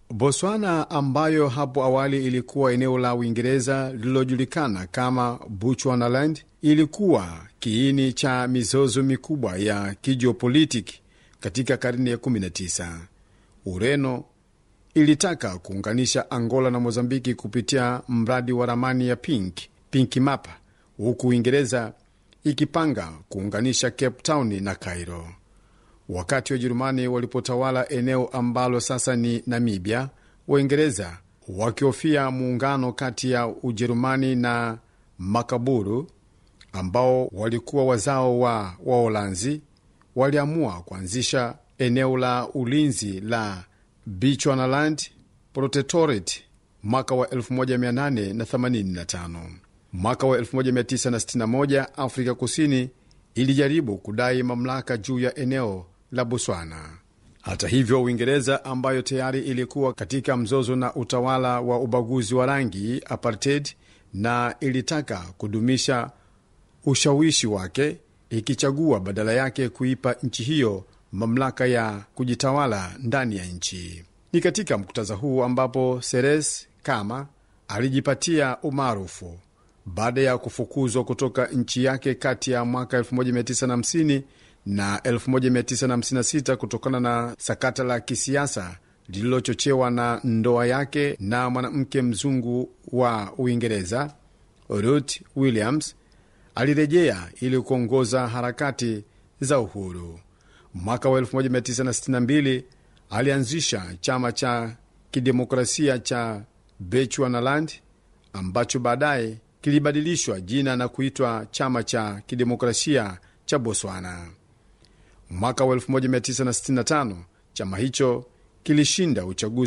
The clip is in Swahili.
Botswana ambayo hapo awali ilikuwa eneo la Uingereza lililojulikana kama Bechuanaland ilikuwa kiini cha mizozo mikubwa ya kijiopolitiki katika karne ya 19. Ureno ilitaka kuunganisha Angola na Mozambiki kupitia mradi wa ramani ya Pink, Pink Map, huku Uingereza ikipanga kuunganisha Cape Town na Cairo. Wakati Wajerumani walipotawala eneo ambalo sasa ni Namibia, Waingereza wakihofia muungano kati ya Ujerumani na Makaburu ambao walikuwa wazao wa Waholanzi, waliamua kuanzisha eneo la ulinzi la Bechuanaland Protectorate mwaka wa 1885. Mwaka wa 1961 Afrika Kusini ilijaribu kudai mamlaka juu ya eneo la Botswana. Hata hivyo, Uingereza ambayo tayari ilikuwa katika mzozo na utawala wa ubaguzi wa rangi apartheid, na ilitaka kudumisha ushawishi wake, ikichagua badala yake kuipa nchi hiyo mamlaka ya kujitawala ndani ya nchi. Ni katika muktadha huu ambapo Ceres kama alijipatia umaarufu baada ya kufukuzwa kutoka nchi yake kati ya mwaka 1950 na 1956 kutokana na sakata la kisiasa lililochochewa na ndoa yake na mwanamke mzungu wa Uingereza Ruth Williams. Alirejea ili kuongoza harakati za uhuru. Mwaka wa 1962 alianzisha chama cha kidemokrasia cha Bechuanaland ambacho baadaye kilibadilishwa jina na kuitwa chama cha kidemokrasia cha Botswana. Mwaka wa 1965 chama hicho kilishinda uchaguzi